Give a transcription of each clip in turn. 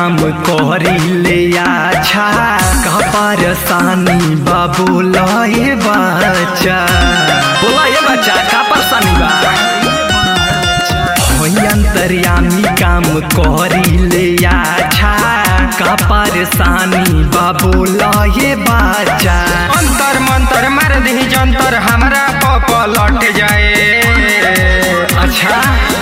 काम करी ले अच्छा का परेशानी बाबू लए बच्चा बोला ये बच्चा का परेशानी बा होई अंतर्यामी काम करी ले अच्छा का परेशानी बाबू लए बच्चा अंतर मंतर मार दी जंतर हमरा पप लट जाए अच्छा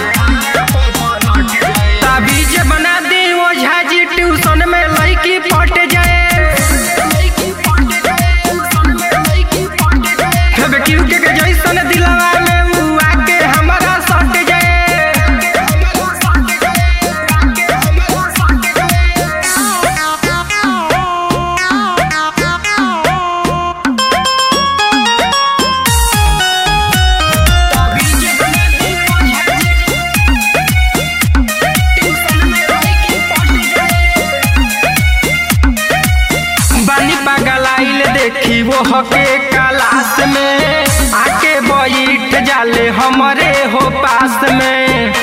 ताबीज बना दी ओझा जी ट्यूशन में लड़की पट जाए फेब क्यू के के जैसन दिलवा में उ आके हमरा सट जाए बानी पगलाइल देखी वो हके क्लास में आके बैठ जाले हमरे हो पास में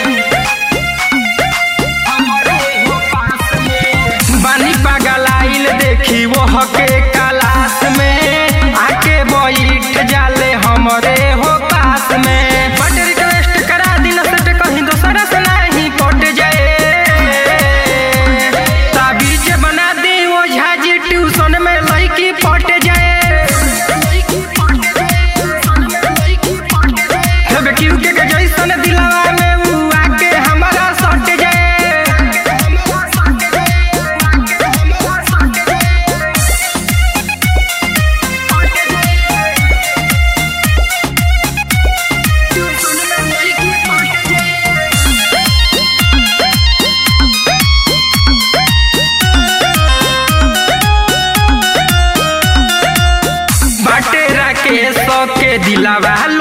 बानी पगलाइल देखी वो हके क्लास में आके बैठ जाले हमरे हो पास में बट रिक्वेस्ट करा दिन सेट कहीं दोसरा से नहीं पट जाए ताबीज बना दी ओझा जी ट्यूशन में लड़की पट जाए हेब क्यू के के जैसन दिलवा में उ आके हमरा सट जाए बाटे राकेश के दिलावा